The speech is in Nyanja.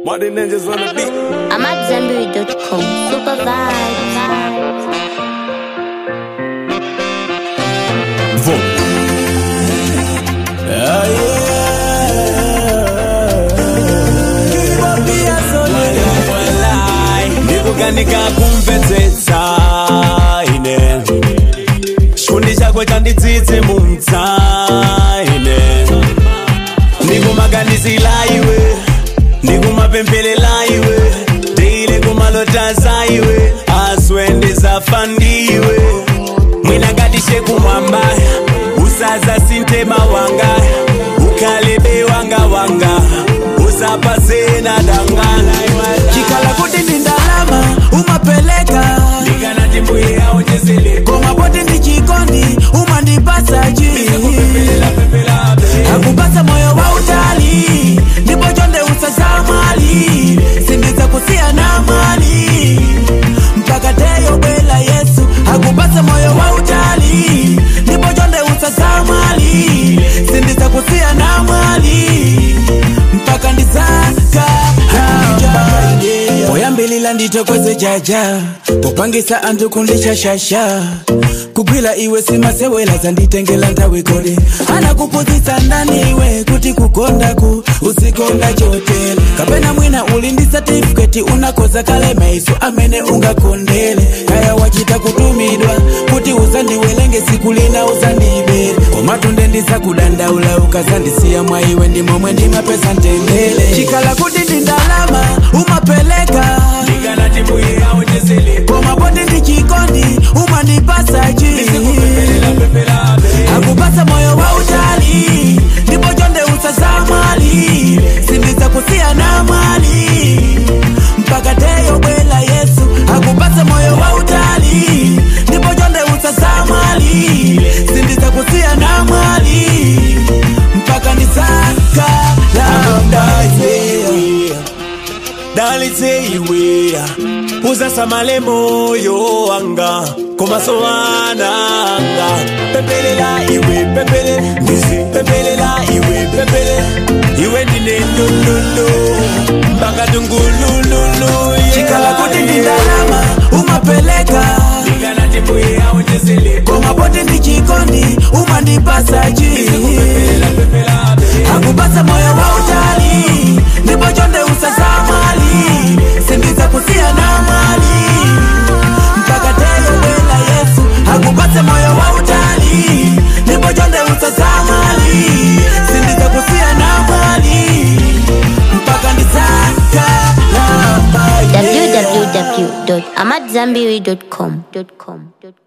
Martin Ninjas on the beat. I'm at Zenberry.com. Super vibes. ndikukanika kumvetsetsa ine chikondi chako chanditsitse mumtsa ine ndikumaganizila iwe ndikumapempelela iwe teile kumalotaza iwe aswe ndizafa ndiwe mwina ngatishe kumwamba usaza sintema wanga ukhalebe wanga wanga usapasena dangana chikala kuti ndi ndalama umapeleka ndikanati mbuye aonjezele koma poti ndi chikondi umandipasa chi akupasa moyo wa utali ndipo chonde usasamali sindiza kusiyana mali mpaka teyo bwela yesu akupasa moyo wa utali ndipo chonde usasamali sindiza kusiyana mali mpaka ndisaka poyambilila nditokoze jaja popangisa anthu kundishashasha kugwila iwe simasewela zanditengela nthawi kodi anakupuzisa ndani iwe kuti kukondaku usikonda chotele kapena mwina uli ndi satifiketi unakoza kale maiso amene ungakondele kaya wachita kutumidwa kuti uzandiwelenge siku lina uzandibere komatunde ndisakudandaula ukazandisiya mwa iwe ndi momwe ndimapeza ntendele chikala kuti ndi ndalama umapeleka ndikanati mbuye aonjezele koma poti ndi chikondi umandipasa chi akupasa moyo wa utali ndipo chonde usasamali sindiza kusiyana mali mpaka teyo bwela yesu akupasa moyo wa utali ndipo chonde usasamali sindiza kusiyana mali mpaka ndisaka labda dalitse iwe uzasamale moyo wanga komaso wananga pepelela iwe pepele ndizi pepelela iwe pepele iwe ndine lululu mpaka tungulululu chikala kuti ndi ndalama umapeleka ndikanati mbuye aonjezele koma poti ndi chikondi umandipasa chi akupasa moyo wa utali ndipo chonde usasamali sindiza kusiyana mali mpaka teyo bwela yesu akupasa moyo wa utali ndipo chonde usasamali sindiza kusiyana mali mpaka ndisaka lamba yeah. www.amatzambiri.com.